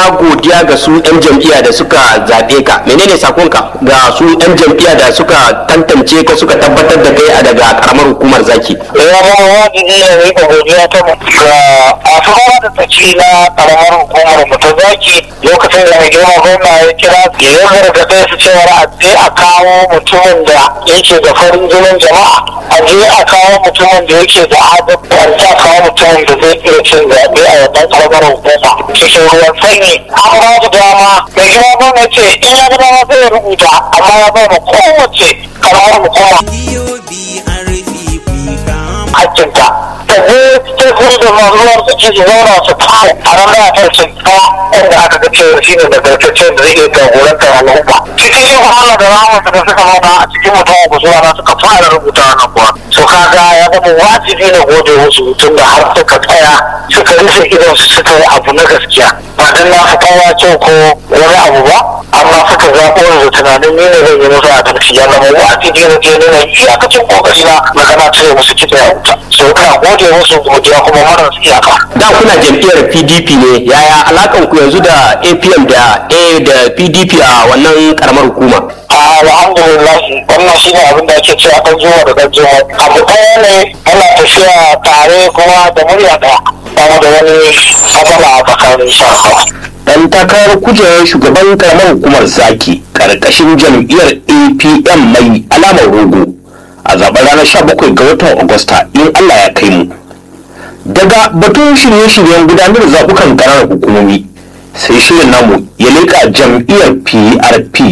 godiya ga su 'yan jam'iyya da suka zaɓe ka menene sakonka ga su 'yan jam'iyya da suka tantance ka suka tabbatar da kai a daga karamar hukumar zaki ya zama wajibi ya rika godiya ta mu ga a fara da tsaki na karamar hukumar mu ta zaki lokacin da mai girma gwamna ya kira ya yi gargaɗe su cewa a je a kawo mutumin da yake da farin jinin jama'a a je a kawo mutumin da yake da adalci a kawo mutumin da zai iya cin zaɓe a wannan karamar hukuma cikin ruwan sanyi an ba su dama mai girma gwamna ce in ya ga dama zai rubuta amma ya bai ma kowace karamar hukuma hakkinta da ne sai kuma da mazuwar su ci zauna su kawo a ran da ta ce ta inda aka ga cewa shi ne da gargace da zai iya jagorantar al'umma cikin yin wahala da ramar da suka zauna a cikin mutum ku zuwa na suka fara rubuta na kuwa so kaga ya zama wajibi na gode musu tun da har suka tsaya suka rufe idon su suka yi abu na gaskiya ba dan na fita ya ce ko wani abu ba amma suka zaɓo da tunanin ni ne zan yi musu adalci ya zama wajibi na je nuna iyakacin kokari na na gana cire musu kitse a wuta so ina gode musu godiya kuma marar iyaka da kuna jam'iyyar pdp ne yaya alakan ku yanzu da apm da a da pdp a wannan karamar hukuma alhamdulillah wannan shi ne abin da ake cewa ɗan zuwa da ɗan zuwa abu ɗaya ne ana tafiya tare kuma da murya ɗaya ba mu da wani matsala a tsakanin sha dan takarar kujerar shugaban karamar hukumar zaki karkashin jam'iyyar apm mai alamar rogo a zaben ranar 17 ga watan agusta in allah ya kai mu daga batun shirye-shiryen gudanar da zaɓukan ƙananan hukumomi sai shirin namu ya leƙa jam'iyyar prp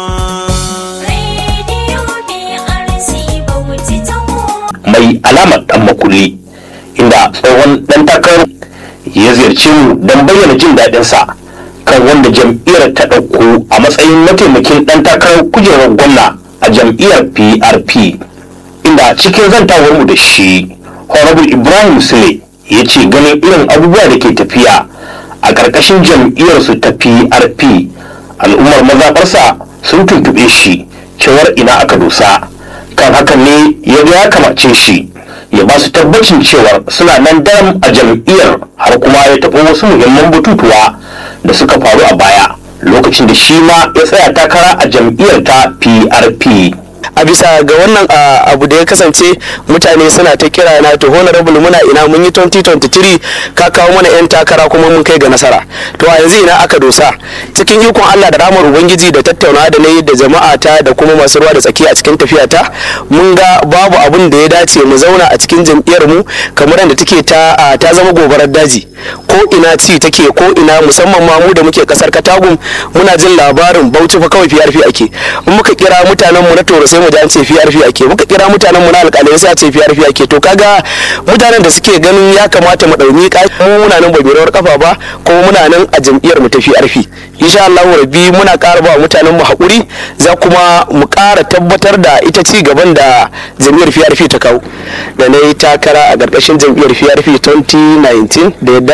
mai alamar ɗan makulli inda tsohon ɗan takarar ya ziyarci mu don bayyana jin daɗinsa kan wanda jam'iyyar ta ɗauko a matsayin mataimakin ɗan takarar kujerar gwamna a jam'iyyar prp inda cikin zantawar mu da shi honorable ibrahim sule ya ce ganin irin abubuwa da ke tafiya a ƙarƙashin jam'iyyarsu ta prp al'ummar mazaɓarsa sun tuntuɓe shi cewar ina aka dosa kan hakan ne ya ga ya kamace shi ya ba su tabbacin cewar suna nan daram a jam'iyyar har kuma ya taɓa wasu muhimman batutuwa da suka faru a baya lokacin da shi ma ya tsaya takara a jam'iyyar ta prp a bisa ga wannan abu da ya kasance mutane suna ta kira na to honorable muna ina mun yi 2023 ka kawo mana yan takara kuma mun kai ga nasara to a yanzu ina aka dosa cikin ikon Allah da ramar ubangiji da tattauna da nayi da jama'a ta da kuma masu ruwa da tsaki a cikin tafiya ta mun ga babu abun da ya dace mu zauna a cikin jam'iyyar mu kamar yadda take ta ta zama gobarar daji ko ina ci take ko ina musamman ma mu da muke kasar Katagum muna jin labarin Bauchi fa kawai PRP ake in muka kira mutanen mu na Toro sai mu ji an ce PRP ake muka kira mutanen mu na alƙalai sai a ce PRP ake to kaga mutanen da suke ganin ya kamata mu ɗauni mu muna nan ba rawar kafa ba kuma muna nan a jam'iyyar mu ta PRP insha Allah rabbi muna ƙara ba mutanen mu haƙuri za kuma mu ƙara tabbatar da ita ci gaban da jam'iyyar PRP ta kawo da na yi takara a ƙarƙashin jam'iyyar PRP 2019 da yardar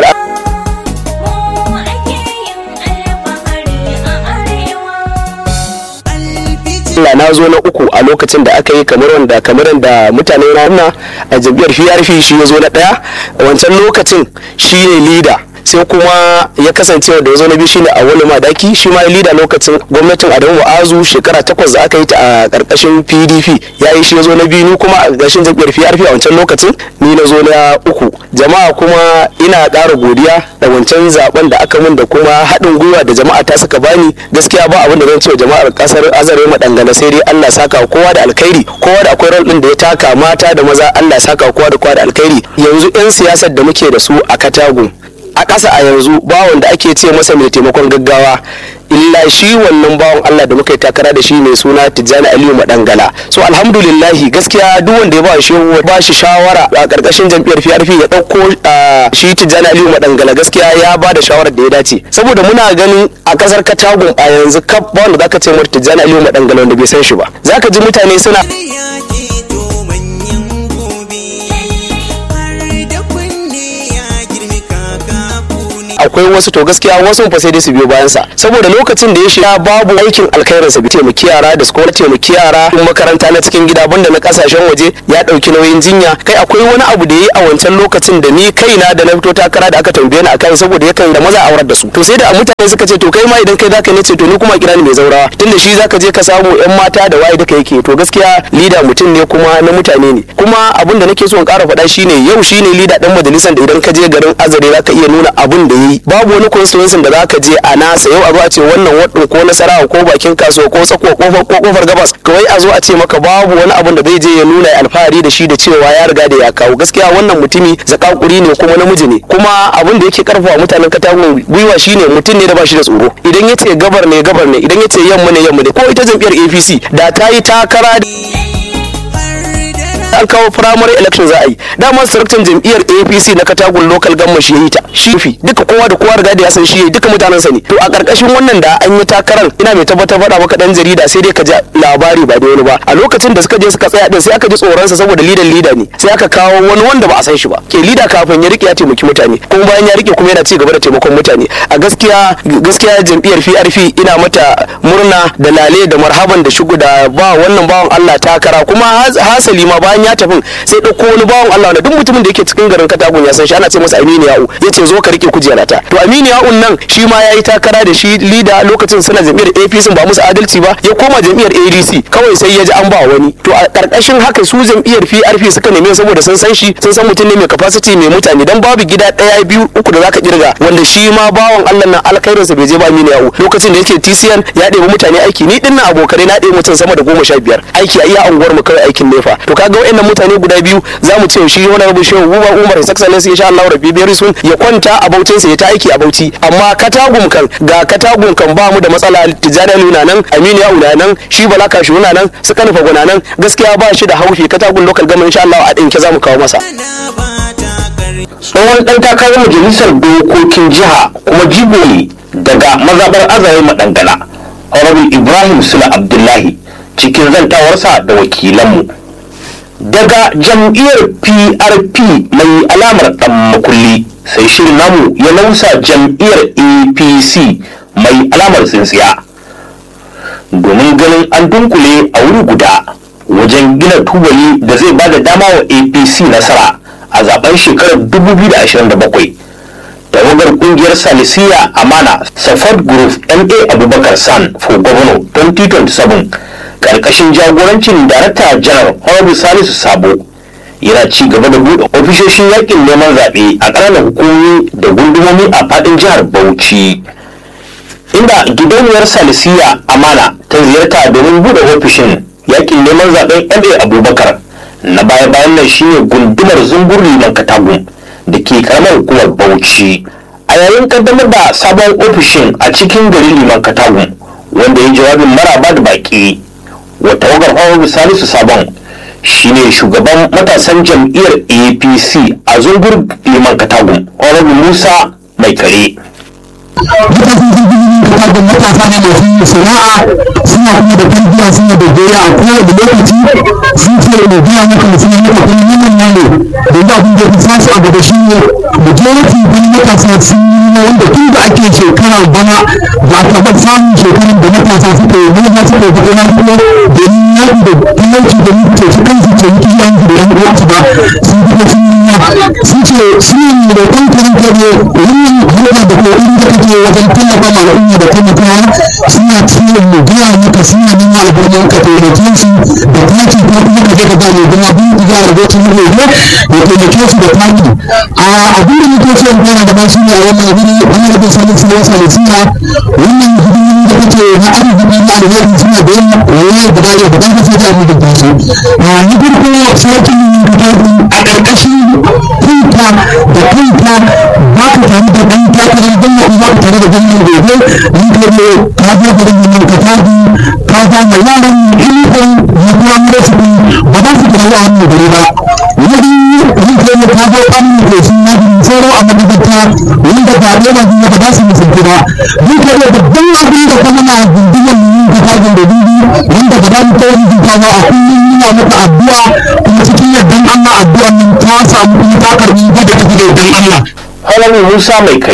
Allah na zo na uku a lokacin da aka yi kamar wanda kamar da mutane na nuna a jam'iyyar PRP shi ya zo na ɗaya wancan lokacin shi ne leader sai kuma ya kasance da ya zo na biyu shine a wani madaki shi ma lida lokacin gwamnatin adamu wa'azu shekara takwas da aka yi ta a karkashin pdp ya yi shi ya zo na biyu ni kuma a ƙarƙashin jam'iyyar prp a wancan lokacin ni na zo na uku jama'a kuma ina ƙara godiya da wancan zaben da aka min da kuma haɗin gwiwa da jama'a ta suka bani gaskiya ba abin da zan ce wa jama'ar ƙasar azare madangana sai dai allah saka kowa da alkhairi kowa da akwai rol ɗin da ya taka mata da maza allah saka kowa da kowa da alkhairi yanzu 'yan siyasar da muke da su a katagun a ƙasa a yanzu bawon da ake ce masa mai taimakon gaggawa illa shi wannan bawan Allah da muka yi takara da shi mai suna Tijjani Aliyu Madangala so alhamdulillahi gaskiya duk wanda ya ba shi ba shi shawara a karkashin jam'iyyar PRP ya dauko shi Tijjani Aliyu Madangala gaskiya ya ba da shawarar da ya dace saboda muna ganin a kasar Katagun a yanzu kaf ba wanda zaka ce mata Tijjani Aliyu Madangala wanda bai san shi ba zaka ji mutane suna a akwai wasu to gaskiya wasu fa sai dai su biyo bayan sa saboda lokacin da ya shiga babu aikin alkhairin sa bi taimaki yara da su kuma taimaki yara kuma makaranta na cikin gida banda na kasashen waje ya dauki nauyin jinya kai akwai wani abu da yayi a wancan lokacin da ni kaina da na fito takara da aka tambaye ni akan saboda yakan da maza aurar da su to sai da mutane suka ce to kai ma idan kai zaka ne ce to ni kuma kira ni mai zaurawa tunda shi zaka je ka samu yan mata da waye duka yake to gaskiya lida mutum ne kuma na mutane ne kuma abin da nake so in ƙara faɗa shine yau shine lida dan majalisar da idan ka je garin azare zaka iya nuna abin da yayi babu wani constituency da zaka je a nasa yau a zo a ce wannan wadin ko nasarawa ko bakin kasuwa ko tsako kofar ko kofar gabas kawai a zo a ce maka babu wani abin da zai je ya nuna alfahari da shi da cewa ya riga da ya kawo gaskiya wannan mutumi zakakuri ne kuma namiji ne kuma abin da yake karfafa mutanen katagun gwiwa shine mutum ne da ba shi da tsoro idan ya ce gabar ne gabar ne idan ya ce yamma ne yamma ne ko ita jam'iyyar apc da ta yi takara an kawo primary election za a yi dama saraktan jam'iyyar apc na katagun local government shi ya yi ta shi fi duka kowa da kowa riga da ya san shi duka mutanen sa ne to a karkashin wannan da an yi takarar ina mai tabbatar faɗa maka dan jarida sai dai ka ji labari ba da wani ba a lokacin da suka je suka tsaya din sai aka ji tsoron sa saboda lidan lida ne sai aka kawo wani wanda ba a san shi ba ke lida kafin ya rike ya taimaki mutane kuma bayan ya rike kuma yana ci gaba da taimakon mutane a gaskiya gaskiya jam'iyyar PRP ina mata murna da lale da marhaban da shugu da ba wannan bawan Allah takara kuma hasali ma bayan ya tafi sai ɗauko wani bawan Allah wanda duk mutumin da yake cikin garin Katagun ya san shi ana ce masa Aminu Ya'u yace zo ka rike kujera ta to Aminu Ya'un nan shi ma yayi takara da shi lida lokacin suna jam'iyyar APC ba musu adalci ba ya koma jam'iyyar ADC kawai sai ya ji an ba wani to a karkashin haka su jam'iyyar PRP suka neme saboda sun san shi sun san mutum ne mai capacity mai mutane dan babu gida ɗaya biyu uku da zaka kirga wanda shi ma bawan Allah nan alkhairinsa bai je ba Aminu Ya'u lokacin da yake TCN ya ɗebi mutane aiki ni dinnan abokanai na ɗebi mutum sama da goma sha biyar aiki a iya unguwar mu kawai aikin nefa to kaga waɗannan mutane guda biyu za mu ce shi wani rabu shehu Umar Umar His Excellency insha Allah rabbi biyar sun ya kwanta a bautin sa ya ta aiki a bauchi amma katagum kan ga katagum kan ba mu da matsala tijjani nuna nan Aminu ya una nan shi Bala Kashi nuna nan su kanufa guna nan gaskiya ba shi da haufi katagun local government insha Allah a dinke za mu kawo masa tsohon ɗan takarar majalisar dokokin jiha kuma jigo ne daga mazaɓar azare madangana honorable ibrahim sula abdullahi cikin zantawarsa da wakilanmu daga jam'iyyar prp mai alamar ɗan makulli sai shirin namu ya nausa jam'iyyar apc mai alamar tsintsiya domin ganin an dunkule a wuri guda wajen gina tubali da zai ba da dama wa apc nasara a zaben shekarar 2027 tawagar kungiyar salisiya amana support group ma abubakar san for governor 2027 karkashin jagorancin darakta janar honorable salisu sabo yana ci gaba da buɗe ofishoshin yakin neman zaɓe a ƙananan hukumomi da gundumomi a faɗin jihar bauchi inda gidauniyar salisiya amana ta ziyarta domin buɗe ofishin yakin neman zaɓen ma abubakar na baya bayan nan shine gundumar zumbur liman katagun da ke karamar hukumar bauchi a yayin kaddamar da sabon ofishin a cikin garin liman katagun wanda ya jawabin maraba da baki wata wagar hawa salisu sabon shine shugaban matasan jam'iyyar apc a zungur liman katagun honorable musa mai kare da matasa ne masu sana'a suna kuma da tarbiyya suna da goya a kowane lokaci sun ce da biya maka mutum ne maka kuma nan ne da da abin da ya fi su a gaba shi ne majority kun matasa sun yi wanda tun da ake shekara bana ba a taɓa samun shekarun da matasa suka yi nuna suka yi kuma kuma domin yaƙi da talauci da mutu ce kansu ce mutu yan da yan uwansu ba sun kuma sun yi sun ce su ne da kankan kare wannan hanyar da kokarin da kake wajen tallafa ma al'umma da taimakawa suna ciwon mu gaya maka suna nuna albarnin ka taimake su da taki ko kuma ka je ka ba mai gina bin diga da gocin mu ne ya taimake su da taki a abin da muke so in fara da ba shi ne a wannan abin wani rabin sanin sun wasa da suna wannan hidimomi da kake na arziki na alheri suna da yin wani da ba ya da ba sai ta mu da su a ni farko sarkin da a ƙarƙashin kanka da kanka ba ka tare da ɗan takarar gwamnati ba ka tare da gwamnati gobe ni ka ne ka zo garin nan ka tafi ka ga mai yaran ilifin ya kuma mura su ba za su kira yaran mu gari ba wani ni ka ne ka zo an mu ko sun yi tsoro a madagata wanda ba ne ba ne ba za su musulci ba ni ka ne babban abin da kuma na gunduman mu ka tafi da dubi wanda ba za mu kawo mu ba a kullum muna maka addu'a kuma cikin yardan Allah addu'an nan ta samu kuma ta karbi da take da yardan Allah honorable musa mai kare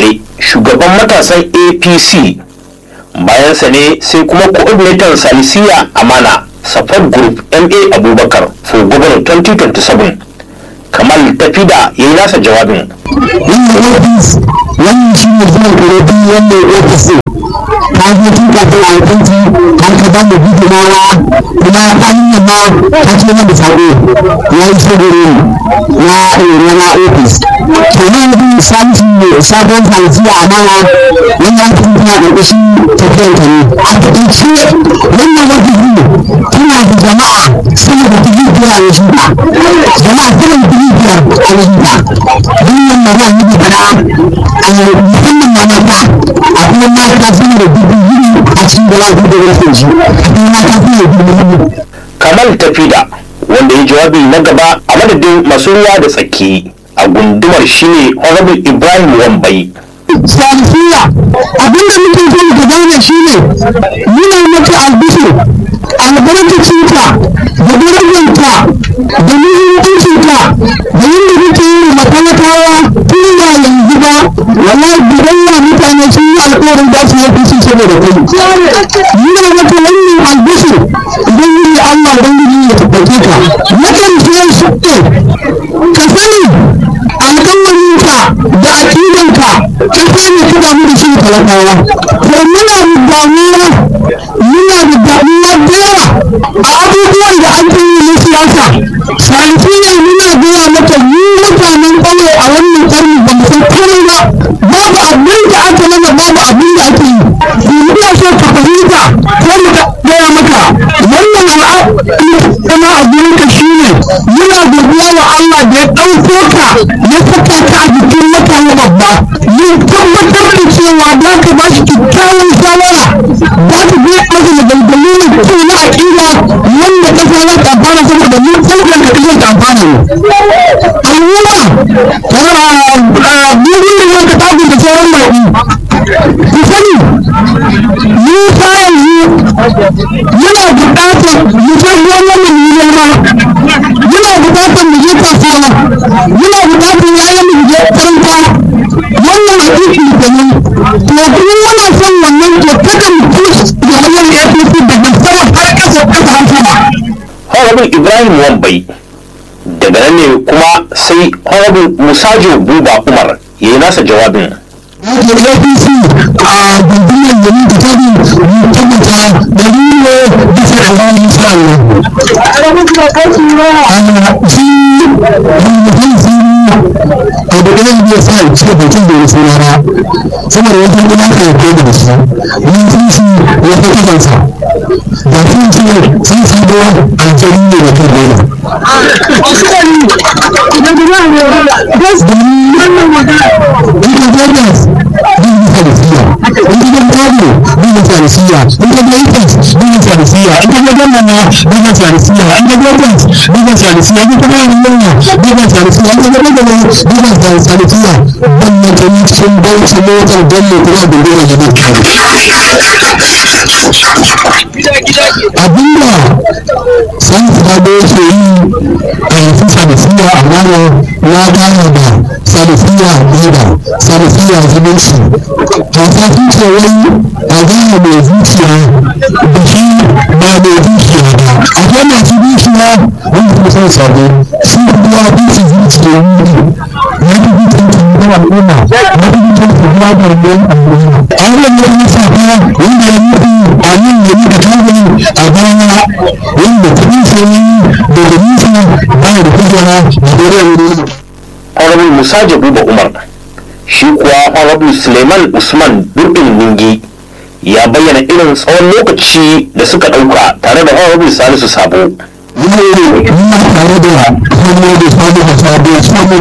shugaban matasan apc bayansa ne sai kuma coordinator salisiya amana support group ma abubakar for governor 2027 kamal tafida ya yi nasa jawabin wannan ofis wannan shi ne zuwa kurobi wannan ofis ta zo tun kafin alkanci har ka ba mu gudumawa kuma ta hanyar ma ta ce mana sako ya yi shagoro na rana ofis to na yanzu salisu ne sabon salisi a mana wannan ofis tana ƙarƙashin tafiyar ta ne a taƙaice wannan ofis ne tana da jama'a sama da dubu biyar a yanzu jama'a sama da dubu biyar a yanzu wannan magana ne da fara a musamman ma mata akwai mata sama da dubu biyu a cikin da lafi da rufin shi akwai mata sama da dubu biyu kamal tafida wanda ya jawabi na gaba a madadin masu ruwa da tsaki a gundumar shine honorable ibrahim wambai salifiya abinda muke so ka gane shi ne muna maka albishir albarkacinka da darajarka da muhimmancinka da yadda kake yi wa matalakawa tun ba yanzu ba wallahi biyayya mutane sun yi alƙawarin za su yi fushi saboda kai muna maka wannan albishir idan yi Allah ubangiji ya tabbake ka na ƙarshe shi ne ka sani alƙawarinka da aƙidanka ka sani ka damu da shi talakawa to muna da damuwa muna da damuwa da yawa a abubuwan da ake yi na siyasa salifiya muna gaya maka mu mutanen ƙauye a wannan ƙarni ba mu san komai ba babu abin da aka mana babu abin da ake yi ina so ka fahimta ko mu gaya maka wannan al'amari a gurinka shine muna godiya wa Allah da ya ɗauko ka ya saka ka a jikin mutane babba ya tabbatar da cewa za ka ba shi kyakkyawan shawara za ka bi masa maganganu ne ko na aƙida wanda ƙasa za ta amfana saboda mun sauƙin ka ƙasar ta amfana ne. Al'umma, bugun da yanka tagun da sauran baƙi. Ku sani, Musa yanzu yana buƙatar mu san wannan mu yi noma yana buƙatar mu je kasuwa yana buƙatar yayan mu je karanta wannan hadisi kenan to kuma muna son wannan to kada mu push da wannan APC daga sama har ƙasa ƙasa har sama honorable ibrahim wambai daga nan ne kuma sai honorable musajo buba umar ya yi nasa jawabin Wajen APC a gundumar yamin da tabi mu tabbata da ne bisa da wani insha Allah. Ana shi rubutun siri a da ɗaya zai sa ya cika bakin da ya suna ba saboda wajen gina ka ya koda da shi mun sun shi ya fi kasansa da sun ce sun shi da aljani ne da kan dole. Ita Vegas bin farisiya, in gidan Kano bin farisiya, in ka ga Ifes bin farisiya, in ka ga Gamana bin farisiya, in ka ga Vegas bin farisiya, in ka ga Yamma bin farisiya, in ka ga Bagana bin farisiya, ban na kani cikin bauchi motar Bello kuma dindora da duk Abinda san sabo ke yi a yanzu farisiya a Mano na gane da farisiya leda farisiya zumunci hausa sun ce wai a gane mai zuciya da shi ba mai zuciya ba akwai masu zuciya wanda kuma sun sabo su kuma zuci zuciya wuri ya fi zuciya ta al'umma ya fi zuciya ta kuma da ruwan al'umma an wani wani safa wanda ya nufi a nan ya nufi kawai a baya wanda kudin sanyi daga nisa ba da kujera da dare wuri honorable musajo buba umar shi kuwa honorable suleiman usman durbin ningi ya bayyana irin tsawon lokaci da suka ɗauka tare da honorable salisu sabo Yau, muna tare da hannu da sabo da sabo